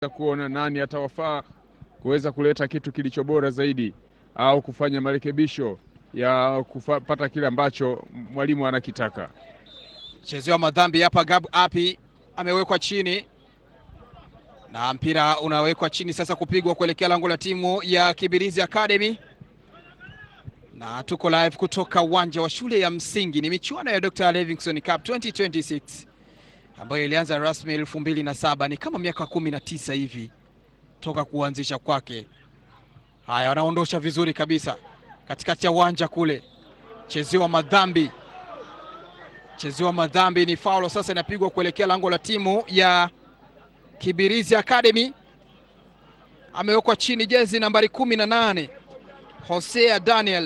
kuona nani atawafaa kuweza kuleta kitu kilicho bora zaidi au kufanya marekebisho ya kupata kile ambacho mwalimu anakitaka. Chezewa madhambi hapa. Gab Api amewekwa chini na mpira unawekwa chini sasa, kupigwa kuelekea lango la timu ya Kibirizi Academy, na tuko live kutoka uwanja wa shule ya msingi. Ni michuano ya Dr. Livingstone Cup 2026 ambayo ilianza rasmi elfu mbili na saba. Ni kama miaka kumi na tisa hivi toka kuanzisha kwake. Haya, wanaondosha vizuri kabisa katikati ya uwanja kule, chezewa madhambi, chezewa madhambi, ni faulo sasa, inapigwa kuelekea lango la timu ya Kibirizi Academy. Amewekwa chini jezi nambari kumi na nane Hosea Daniel.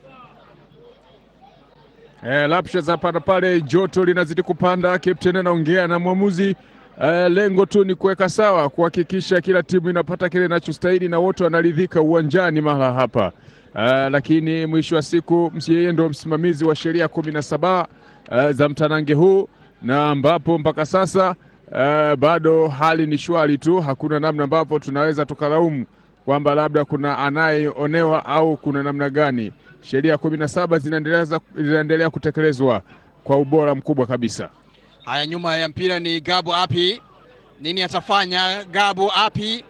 Eh, lapsha za panda pale, joto linazidi kupanda. Captain anaongea na mwamuzi eh, lengo tu ni kuweka sawa, kuhakikisha kila timu inapata kile inachostahili na wote wanaridhika uwanjani mahala hapa. Uh, lakini mwisho wa siku yeye ndo msimamizi wa sheria kumi na saba uh, za mtanange huu na ambapo mpaka sasa uh, bado hali ni shwari tu, hakuna namna ambapo tunaweza tukalaumu kwamba labda kuna anayeonewa au kuna namna gani. Sheria kumi na saba zinaendelea kutekelezwa kwa ubora mkubwa kabisa. Haya, nyuma ya mpira ni Gabo Api. Nini atafanya Gabo Api?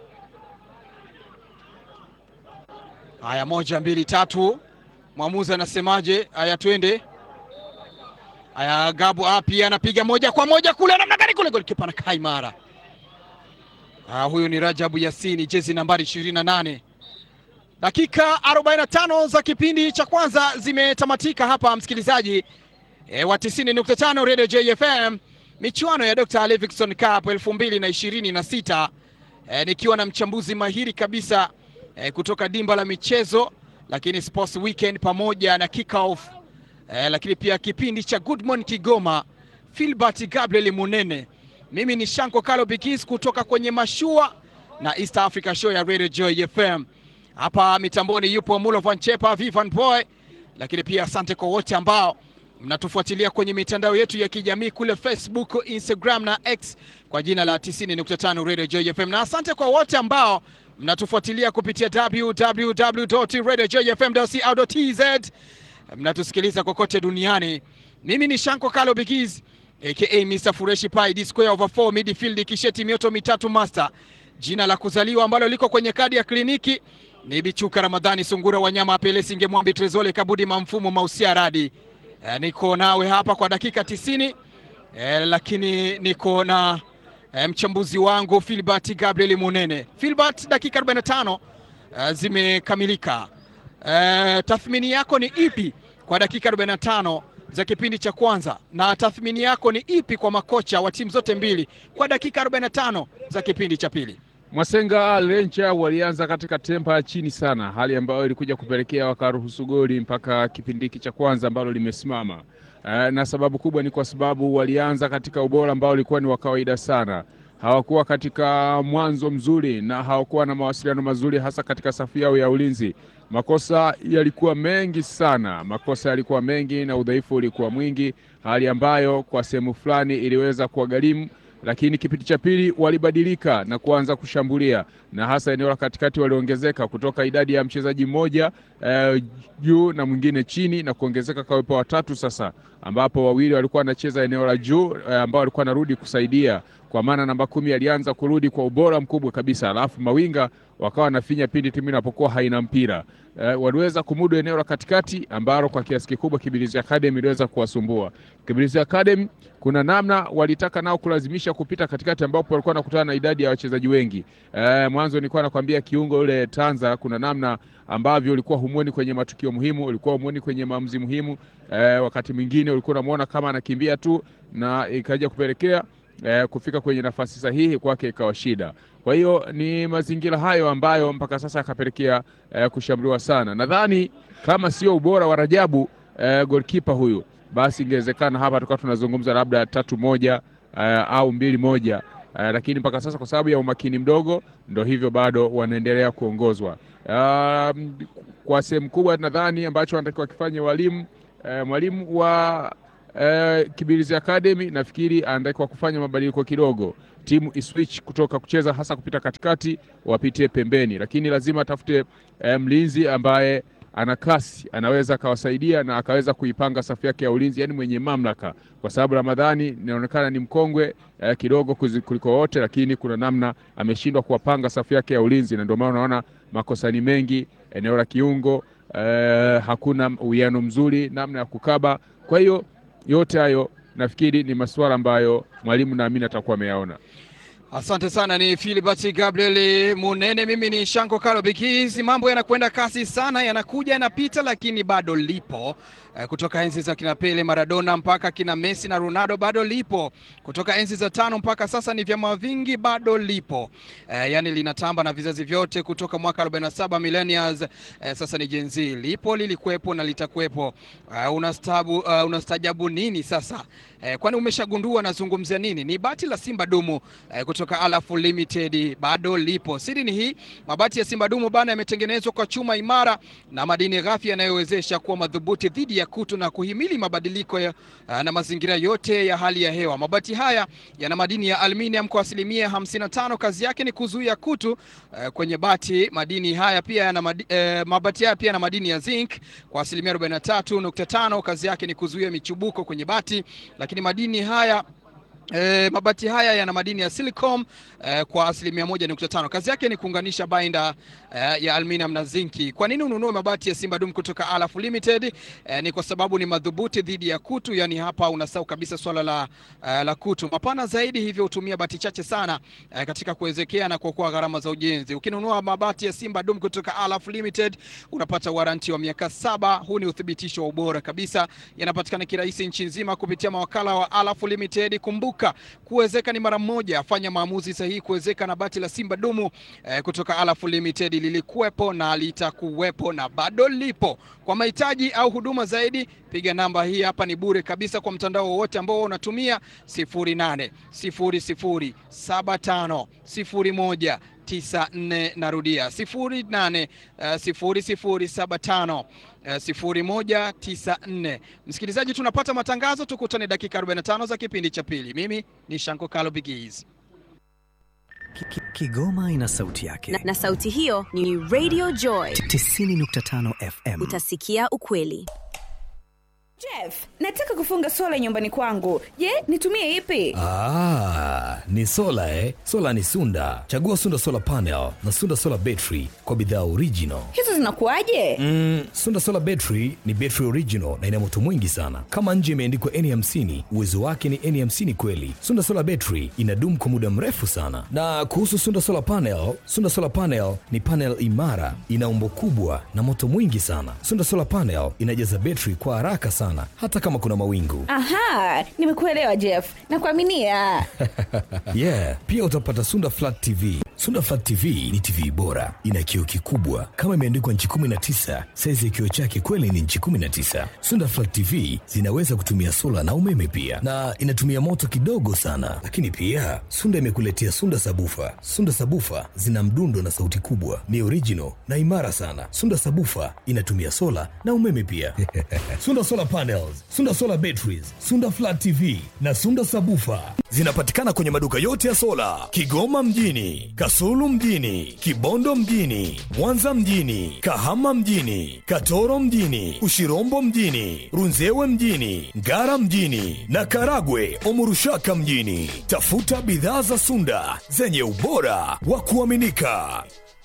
Haya, moja mbili tatu, mwamuzi anasemaje? Haya, twende. Haya, Gabo Api anapiga moja kwa moja kule, namna gani kule, golikipa anakaa imara. Ah, huyu ni Rajabu Yasini, jezi nambari 28. Dakika 45 za kipindi cha kwanza zimetamatika hapa, msikilizaji e, wa 90.5 Radio JFM, michuano ya Dr. Livingstone Cup 2026 e, nikiwa na mchambuzi mahiri kabisa e, kutoka dimba la michezo, lakini Sports Weekend pamoja na kick off e, lakini pia kipindi cha Good Morning Kigoma, Philbert Gabriel Munene. Mimi ni Shanko Kalo Bikis kutoka kwenye mashua na East Africa Show ya Radio Joy FM. Hapa mitamboni yupo Mulo Van Chepa, Vivan Boy, lakini pia asante kwa wote ambao mnatufuatilia kwenye mitandao yetu ya kijamii kule Facebook, Instagram na X kwa jina la 90.5 Radio Joy FM, na asante kwa wote ambao mnatufuatilia kupitia www.radiojoyfm.co.tz, mnatusikiliza kokote duniani. Mimi ni Shanko Kalo Bikis aka Mr Fureshi Pai D square over 4 midfield kisheti mioto mitatu master. Jina la kuzaliwa ambalo liko kwenye kadi ya kliniki ni Bichuka Ramadhani Sungura Wanyama Apele Singe Mwambi Trezole Kabudi Mamfumo Mausia Radi. E, niko nawe hapa kwa dakika tisini e, lakini niko na e, mchambuzi wangu Philbert Gabriel Munene. Philbert, dakika 45 e, zimekamilika. E, tathmini yako ni ipi kwa dakika 45 za kipindi cha kwanza na tathmini yako ni ipi kwa makocha wa timu zote mbili kwa dakika 45 za kipindi cha pili? Mwasenga Lencha walianza katika tempa ya chini sana, hali ambayo ilikuja kupelekea wakaruhusu goli mpaka kipindi hiki cha kwanza ambalo limesimama. E, na sababu kubwa ni kwa sababu walianza katika ubora ambao ulikuwa ni wa kawaida sana. Hawakuwa katika mwanzo mzuri na hawakuwa na mawasiliano mazuri, hasa katika safu yao ya ulinzi. Makosa yalikuwa mengi sana, makosa yalikuwa mengi na udhaifu ulikuwa mwingi, hali ambayo kwa sehemu fulani iliweza kuwagharimu lakini kipindi cha pili walibadilika na kuanza kushambulia na hasa eneo la katikati waliongezeka kutoka idadi ya mchezaji mmoja eh, juu na mwingine chini na kuongezeka kwa uwepo watatu sasa, ambapo wawili walikuwa wanacheza eneo la juu eh, ambao walikuwa wanarudi kusaidia, kwa maana namba kumi alianza kurudi kwa ubora mkubwa kabisa, alafu mawinga wakawa wanafinya pindi timu inapokuwa haina mpira. Eh, waliweza kumudu eneo la katikati ambalo kwa kiasi kikubwa Kibirizi Academy iliweza kuwasumbua. Kibirizi Academy kuna namna walitaka nao kulazimisha kupita katikati, ambapo walikuwa wanakutana na idadi ya wachezaji wengi. Eh, mwanzo nilikuwa nakwambia kiungo yule Tanza, kuna namna ambavyo ulikuwa humwoni kwenye matukio muhimu, ulikuwa humwoni kwenye maamuzi muhimu. Eh, wakati mwingine ulikuwa unamuona kama anakimbia tu na ikaja kupelekea eh, kufika kwenye nafasi sahihi kwake ikawa shida. Kwa hiyo ni mazingira hayo ambayo mpaka sasa yakapelekea eh, kushambuliwa sana. Nadhani kama sio ubora wa Rajabu eh, goalkeeper huyu, basi ingewezekana hapa tukawa tunazungumza labda tatu moja eh, au mbili moja eh, lakini mpaka sasa kwa sababu ya umakini mdogo, ndo hivyo bado wanaendelea kuongozwa. Um, kwa sehemu kubwa nadhani ambacho wanatakiwa wakifanye walimu eh, mwalimu wa eh, Kibirizi Academy nafikiri anatakiwa kufanya mabadiliko kidogo timu iswitch kutoka kucheza hasa kupita katikati wapitie pembeni, lakini lazima atafute eh, mlinzi ambaye ana kasi, anaweza akawasaidia na akaweza kuipanga safu yake ya ulinzi, yani mwenye mamlaka, kwa sababu Ramadhani inaonekana ni mkongwe eh, kidogo kuzi- kuliko wote, lakini kuna namna ameshindwa kuwapanga safu yake ya ulinzi, na ndio maana unaona makosa ni mengi eneo la kiungo eh, hakuna uwiano mzuri namna ya kukaba. Kwa hiyo yote hayo nafikiri ni masuala ambayo mwalimu naamini atakuwa ameyaona. Asante sana, ni Philbert Gabriel Munene. Mimi ni Shanko Kalo Bikizi. Mambo yanakwenda kasi sana, yanakuja yanapita, lakini bado lipo eh, kutoka enzi za kina Pele, Maradona mpaka kina Messi na Ronaldo, bado lipo kutoka enzi za tano mpaka sasa, ni vyama vingi, bado lipo eh, yani linatamba na vizazi vyote kutoka mwaka 47 millennials eh, sasa ni Gen Z, lipo lilikuwepo na litakuwepo. Uh, unastabu uh, unastajabu nini sasa eh, kwani umeshagundua nazungumzia nini? Ni bati la Simba Dumu eh, kutoka Alafu Limited bado lipo. Siri ni hii, mabati ya Simba Dumu bana yametengenezwa kwa chuma imara na madini ghafi yanayowezesha kuwa madhubuti dhidi ya kutu na kuhimili mabadiliko ya, uh, na mazingira yote ya hali ya hewa. Mabati haya yana madini ya aluminium kwa asilimia 55. Kazi yake ni kuzuia kutu uh, kwenye bati. Madini haya pia yana madi, uh, mabati haya pia yana madini ya zinc kwa asilimia 43.5. Kazi yake ni kuzuia michubuko kwenye bati, lakini madini haya E, mabati haya yana madini ya silicon e, kwa asilimia moja nukta tano. Kazi yake ni kuunganisha bainda e, ya aluminium na zinki. Kwa nini ununue mabati ya Simba Dum kutoka Alaf Limited? E, ni kwa sababu ni madhubuti dhidi ya kutu, yani hapa unasahau kabisa swala la, e, la kutu. Mapana zaidi, hivyo hutumia bati chache sana e, katika kuwezekea na kuokoa gharama za ujenzi. Ukinunua mabati ya Simba Dum kutoka Alaf Limited unapata waranti wa miaka saba. Huu ni uthibitisho wa ubora kabisa. Yanapatikana kirahisi nchi nzima kupitia mawakala wa Alaf Limited. Kumbuka kuwezeka ni mara moja. Fanya maamuzi sahihi kuwezeka na bati la Simba Dumu eh, kutoka Alaf Limited. Lilikuwepo na litakuwepo na bado lipo. Kwa mahitaji au huduma zaidi, piga namba hii hapa, ni bure kabisa kwa mtandao wowote ambao unatumia 0800 00 75 01 94 narudia 08 0075 0194. Msikilizaji, tunapata matangazo, tukutane dakika 45 za kipindi cha pili. Mimi ni Shanko Kalo Bigiz. Kigoma ina sauti yake na, na sauti hiyo ni Radio Joy 90.5 FM. Utasikia ukweli. Jeff, nataka kufunga sola nyumbani kwangu. Je, nitumie ipi? Ah, ni sola eh? Sola ni Sunda. Chagua Sunda Solar Panel na Sunda Solar Battery kwa bidhaa original. Hizo zinakuwaje? Mm, Sunda Solar Battery ni battery original na ina moto mwingi sana. Kama nje imeandikwa N50, uwezo wake ni N50 kweli. Sunda Solar Battery inadumu kwa muda mrefu sana. Na kuhusu Sunda Solar Panel, Sunda Solar Panel ni panel imara, ina umbo kubwa na moto mwingi sana. Sunda Solar Panel inajaza battery kwa haraka sana hata kama kuna mawingu. Aha, nimekuelewa Jeff. Nakuaminia. yeah, pia utapata Sunda Flat TV. Sunda Flat TV ni TV bora, ina kioo kikubwa kama imeandikwa nchi 19. Saizi ya kioo chake kweli ni nchi 19. Sunda Flat TV zinaweza kutumia sola na umeme pia, na inatumia moto kidogo sana. Lakini pia Sunda imekuletea Sunda Sabufa. Sunda Sabufa zina mdundo na sauti kubwa, ni original na imara sana. Sunda Sabufa inatumia sola na umeme pia. Sunda Solar Panels, Sunda Solar Batteries, Sunda Flat TV na Sunda Sabufa zinapatikana kwenye maduka yote ya sola Kigoma mjini, Kasulu mjini, Kibondo mjini, Mwanza mjini, Kahama mjini, Katoro mjini, Ushirombo mjini, Runzewe mjini, Ngara mjini na Karagwe Omurushaka mjini. Tafuta bidhaa za Sunda zenye ubora wa kuaminika.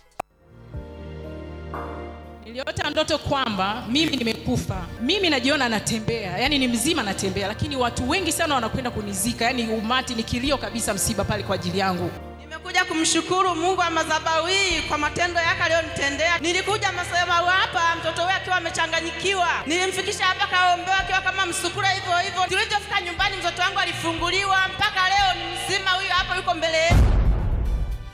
Niliota ndoto kwamba mimi nimekufa, mimi najiona natembea, yani ni mzima natembea, lakini watu wengi sana wanakwenda kunizika, yani umati ni kilio kabisa, msiba pale kwa ajili yangu. Nimekuja kumshukuru Mungu wa madhabahu hii kwa matendo yake aliyonitendea. Nilikuja madhabahu hapa, mtoto wake akiwa amechanganyikiwa, nilimfikisha hapa kaombewa akiwa kama msukura hivyo hivyo. Tulivyofika nyumbani, mtoto wangu alifunguliwa, mpaka leo ni mzima, huyu hapa yuko mbele yetu.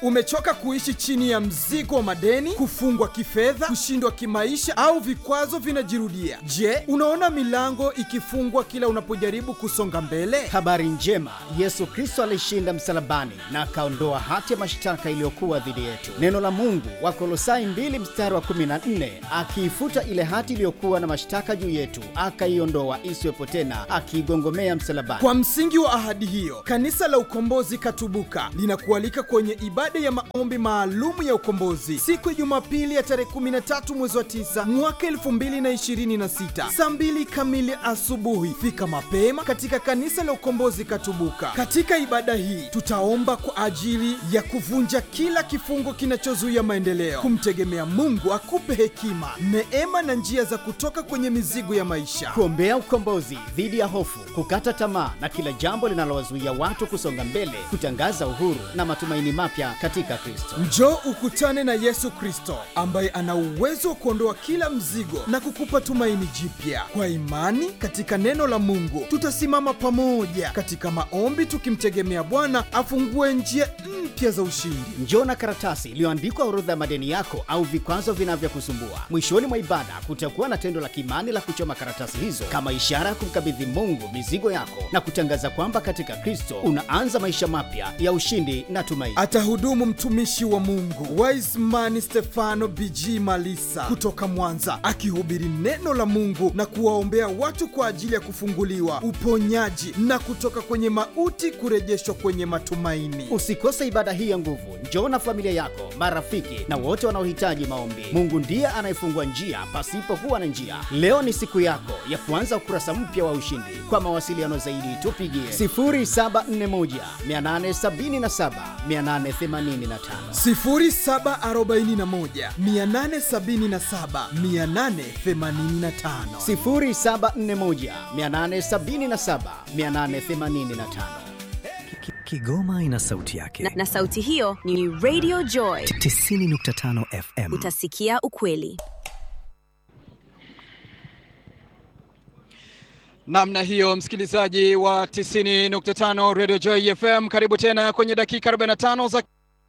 Umechoka kuishi chini ya mzigo wa madeni, kufungwa kifedha, kushindwa kimaisha au vikwazo vinajirudia? Je, unaona milango ikifungwa kila unapojaribu kusonga mbele? Habari njema, Yesu Kristo alishinda msalabani na akaondoa hati ya mashtaka iliyokuwa dhidi yetu. Neno la Mungu Wakolosai 2 mstari wa 14, akiifuta ile hati iliyokuwa na mashtaka juu yetu, akaiondoa isiwepo tena, akiigongomea msalabani. Kwa msingi wa ahadi hiyo, kanisa la Ukombozi Katubuka linakualika kwenye ibada ya maombi maalumu ya ukombozi siku ya Jumapili ya tarehe 13 mwezi wa 9 mwaka 2026 saa 2 kamili asubuhi. Fika mapema katika kanisa la Ukombozi Katubuka. Katika ibada hii tutaomba kwa ajili ya kuvunja kila kifungo kinachozuia maendeleo, kumtegemea Mungu akupe hekima, neema na njia za kutoka kwenye mizigo ya maisha. kuombea ukombozi dhidi ya hofu, kukata tamaa na kila jambo linalowazuia watu kusonga mbele, kutangaza uhuru na matumaini mapya katika Kristo. Njoo ukutane na Yesu Kristo ambaye ana uwezo wa kuondoa kila mzigo na kukupa tumaini jipya. Kwa imani katika neno la Mungu, tutasimama pamoja katika maombi tukimtegemea Bwana afungue njia mpya za ushindi. Njoo na karatasi iliyoandikwa orodha ya madeni yako au vikwazo vinavyokusumbua. Mwishoni mwa ibada kutakuwa na tendo la kimani la kuchoma karatasi hizo kama ishara ya kumkabidhi Mungu mizigo yako na kutangaza kwamba katika Kristo unaanza maisha mapya ya ushindi na tumaini. Atahudumu mtumishi wa Mungu Wiseman Stefano BG Malisa kutoka Mwanza, akihubiri neno la Mungu na kuwaombea watu kwa ajili ya kufunguliwa, uponyaji na kutoka kwenye mauti kurejeshwa kwenye matumaini. Usikose ibada hii ya nguvu. Njoo na familia yako, marafiki na wote wanaohitaji maombi. Mungu ndiye anayefungua njia pasipokuwa na njia. Leo ni siku yako ya kuanza ukurasa mpya wa ushindi. Kwa mawasiliano zaidi, tupigie 0741 877 885. 0741 877 885 0741 877 885. Ki- Kigoma ina sauti yake. na, na sauti hiyo ni Radio Joy. 90.5 FM. Utasikia ukweli. namna hiyo, msikilizaji wa 90.5 Radio Joy FM, karibu tena kwenye dakika 45 za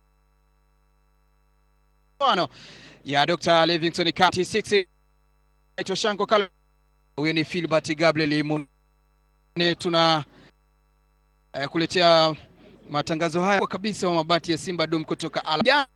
mfano ya Dr. Livingstone Kati 6 naitwa Shanko Kalo. Huyu ni Filbert Gabriel Mun. Tuna eh, kuletea matangazo haya kwa kabisa wa mabati ya Simba Dum kutoka Ala.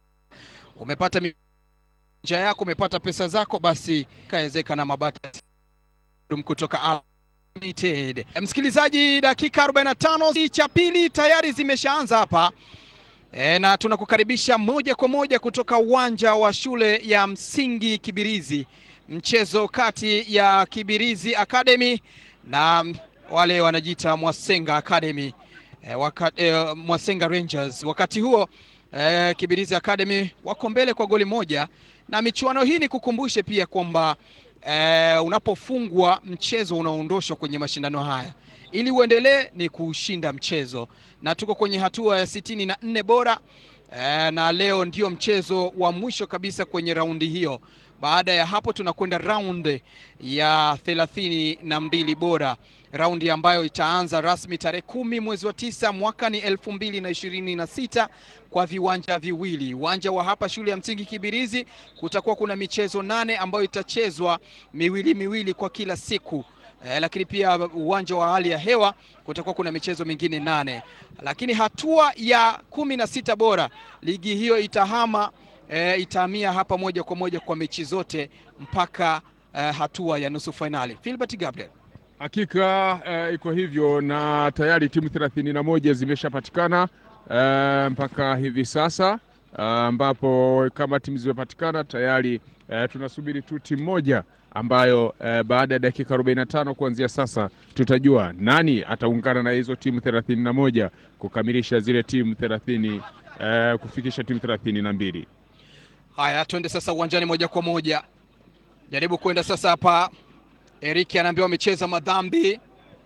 Umepata mi- njia yako, umepata pesa zako, basi kaezeka na mabati ya Dum kutoka Ala. Limited. Msikilizaji, dakika 45 cha pili tayari zimeshaanza hapa e, na tunakukaribisha moja kwa moja kutoka uwanja wa shule ya msingi Kibirizi, mchezo kati ya Kibirizi Academy na wale wanajiita Mwasenga Academy e, waka, e, Mwasenga Rangers. Wakati huo e, Kibirizi Academy wako mbele kwa goli moja, na michuano hii ni kukumbushe pia kwamba eh, unapofungwa mchezo unaondoshwa kwenye mashindano haya. Ili uendelee ni kushinda mchezo, na tuko kwenye hatua ya sitini na nne bora eh, na leo ndio mchezo wa mwisho kabisa kwenye raundi hiyo. Baada ya hapo tunakwenda raundi ya thelathini na mbili bora, raundi ambayo itaanza rasmi tarehe kumi mwezi wa tisa mwaka ni elfu mbili na ishirini na sita kwa viwanja viwili. Uwanja wa hapa shule ya msingi Kibirizi kutakuwa kuna michezo nane ambayo itachezwa miwili miwili kwa kila siku. Eh, lakini pia uwanja wa hali ya hewa kutakuwa kuna michezo mingine nane, lakini hatua ya kumi na sita bora ligi hiyo itahama eh, itahamia hapa moja kwa moja kwa mechi zote mpaka eh, hatua ya nusu fainali. Philbert Gabriel. Hakika eh, iko hivyo na tayari timu thelathini na moja zimeshapatikana eh, mpaka hivi sasa eh, ambapo kama timu zimepatikana tayari eh, tunasubiri tu timu moja ambayo eh, baada ya dakika 45 kuanzia sasa tutajua nani ataungana na hizo timu thelathini na moja kukamilisha zile timu thelathini eh, kufikisha timu thelathini na mbili. Haya, twende sasa uwanjani moja kwa moja, jaribu kwenda sasa hapa. Eriki anaambiwa amecheza madhambi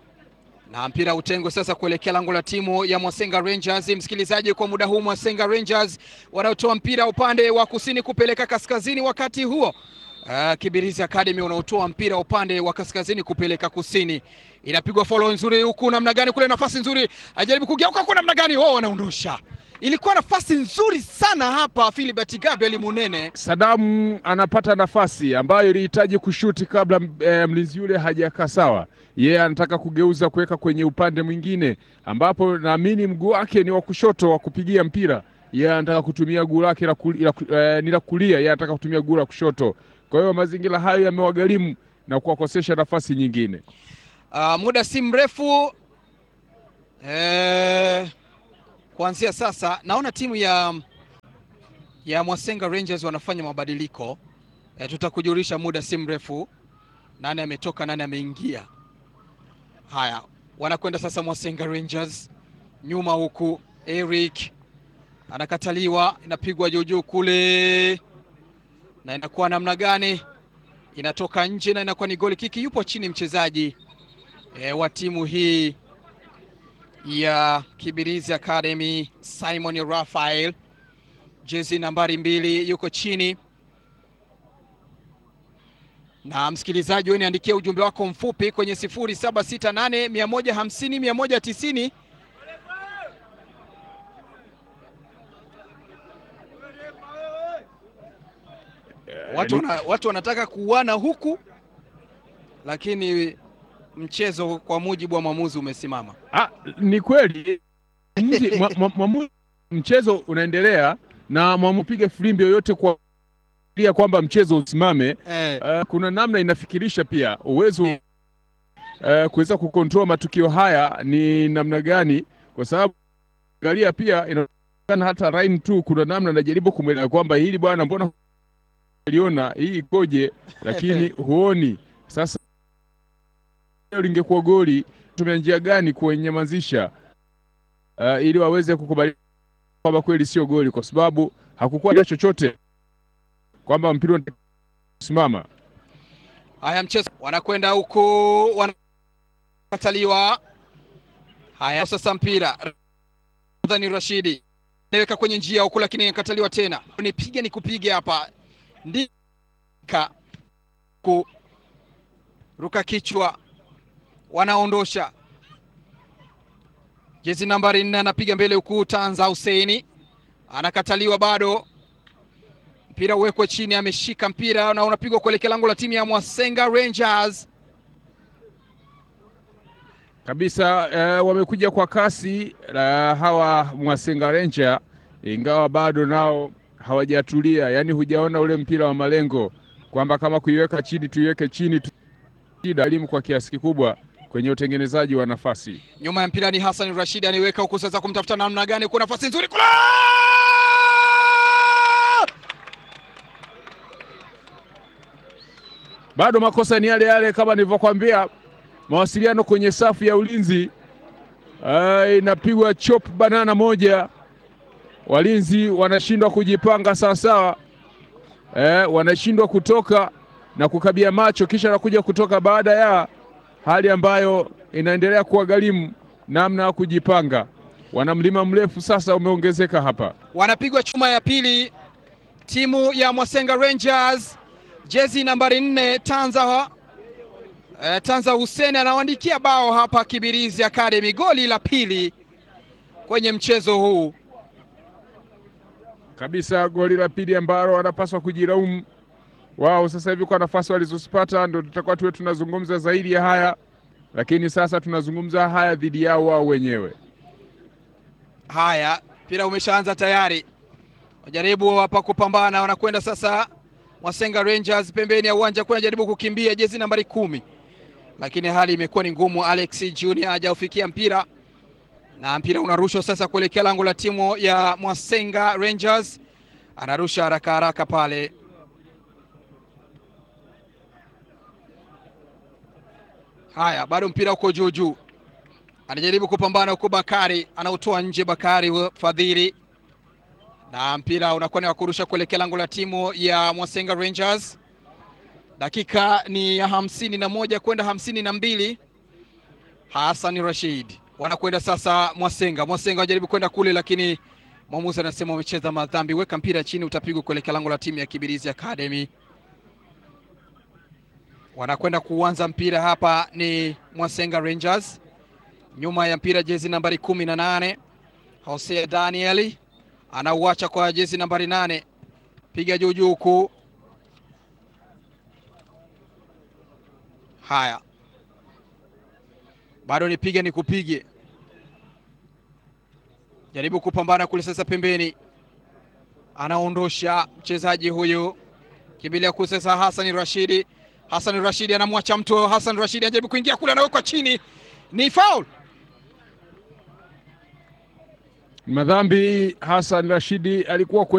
na mpira utengwe sasa kuelekea lango la timu ya Mwasenga Rangers. Msikilizaji, kwa muda huu Mwasenga Rangers wanaotoa mpira upande wa kusini kupeleka kaskazini, wakati huo uh, Kibirizi Academy unaotoa mpira upande wa kaskazini kupeleka kusini. Inapigwa follow nzuri huku, namna gani kule, nafasi nzuri, ajaribu kugeuka kwa namna gani, wao wanaondosha ilikuwa nafasi nzuri sana hapa Philbert Gabriel Munene. Sadamu anapata nafasi ambayo ilihitaji kushuti kabla e, mlinzi yule hajakaa sawa. Yeye anataka kugeuza kuweka kwenye upande mwingine, ambapo naamini mguu wake ni wa kushoto wa kupigia mpira. Yeye anataka kutumia guu lake la kuli- la ku- eh, ni la kulia, yeye anataka kutumia guu la kushoto. Kwa hiyo mazingira hayo yamewagharimu na kuwakosesha nafasi nyingine. Uh, muda si mrefu eh, kuanzia sasa naona timu ya ya Mwasenga Rangers wanafanya mabadiliko eh, tutakujulisha muda si mrefu nani ametoka nani ameingia. Haya, wanakwenda sasa Mwasenga Rangers nyuma huku, Eric anakataliwa, inapigwa juu juu kule, na inakuwa namna gani? Inatoka nje na inakuwa ni goli kiki. Yupo chini mchezaji e, wa timu hii ya Kibirizi Academy Simon Raphael, jezi nambari mbili, yuko chini. Na msikilizaji, wewe niandikia ujumbe wako mfupi kwenye 0768 150 190 watu, wana, watu wanataka kuuana huku, lakini mchezo kwa mujibu wa mwamuzi umesimama. Ah, ni kweli mwamuzi- mwa- mwa- mwamuzi- mchezo unaendelea na mwamupiga filimbi yoyote kwa kulia kwamba mchezo usimame. Eh, Uh, kuna namna inafikirisha pia uwezo uh, kuweza kukontrol matukio haya ni namna gani, kwa sababu angalia pia inaonekana hata Ryan tu kuna namna anajaribu kumweleza kwamba hili bwana, mbona liona hii ikoje, lakini huoni. Sasa hilo lingekuwa goli, tumia njia gani kuwanyamazisha uh, ili waweze kukubali kwamba kweli sio goli, kwa sababu hakukuwa na chochote kwamba mpira unasimama. haya mchezo wanakwenda huku, wanakataliwa. Haya sasa mpira Ramadhani Rashidi naweka kwenye njia huku, lakini inakataliwa tena. Nipige nikupige hapa, ndika ku ruka kichwa, wanaondosha jezi nambari nne, anapiga mbele huku, Tanza Huseini anakataliwa bado mpira uwekwe chini, ameshika mpira na unapigwa kuelekea lango la timu ya Mwasenga Rangers. kabisa eh, wamekuja kwa kasi eh, hawa Mwasenga Ranger, ingawa bado nao hawajatulia. Yani hujaona ule mpira wa malengo kwamba kama kuiweka chini tuiweke chini tu. Shida elimu kwa kiasi kikubwa kwenye utengenezaji wa nafasi. Nyuma ya mpira ni Hassan Rashid anaiweka huku, sasa kumtafuta namna gani? Kuna nafasi nzuri kula Bado makosa ni yale yale kama nilivyokuambia, mawasiliano kwenye safu ya ulinzi eh, inapigwa chop banana moja, walinzi wanashindwa kujipanga sawasawa, eh, wanashindwa kutoka na kukabia macho, kisha nakuja kutoka baada ya hali ambayo inaendelea kuwagharimu namna ya kujipanga. Wana mlima mrefu sasa umeongezeka hapa. wanapigwa chuma ya pili, timu ya Mwasenga Rangers, jezi nambari nne Tanza eh, Tanza Hussein anawaandikia bao hapa Kibirizi Academy, goli la pili kwenye mchezo huu. kabisa goli la pili ambalo wanapaswa kujilaumu wao sasa hivi kwa nafasi walizozipata, ndo tutakuwa tuwe tunazungumza zaidi ya haya, lakini sasa tunazungumza haya dhidi yao wao wenyewe. Haya, mpira umeshaanza tayari, wajaribu hapa kupambana, wanakwenda sasa Mwasenga Rangers pembeni ya uwanja, kuna jaribu kukimbia jezi nambari kumi, lakini hali imekuwa ni ngumu. Alex Junior hajaufikia mpira na mpira unarushwa sasa kuelekea lango la timu ya Mwasenga Rangers, anarusha haraka haraka pale. Haya, bado mpira uko juu juu, anajaribu kupambana huko. Bakari anautoa nje, Bakari Fadhili, na mpira unakuwa ni wa kurusha kuelekea lango la timu ya Mwasenga Rangers. Dakika ni ya hamsini na moja kwenda hamsini na mbili. Hassan Rashid wanakwenda sasa Mwasenga. Mwasenga wanajaribu kwenda kule, lakini mwamuzi anasema umecheza madhambi, weka mpira chini, utapigwa kuelekea lango la timu ya Kibirizi Academy. Wanakwenda kuanza mpira hapa ni Mwasenga Rangers. Nyuma ya mpira jezi nambari kumi na nane Hosea Daniel anauacha kwa jezi nambari nane, piga juu juu huku. Haya, bado nipige nikupige, jaribu kupambana kule sasa pembeni, anaondosha mchezaji huyu, kimbilia kule sasa Hassan Rashidi. Hassan Rashidi anamwacha mtu, Hassan Rashidi anajaribu kuingia kule, anawekwa chini, ni foul. Madhambi Hassan Rashidi alikuwa kwe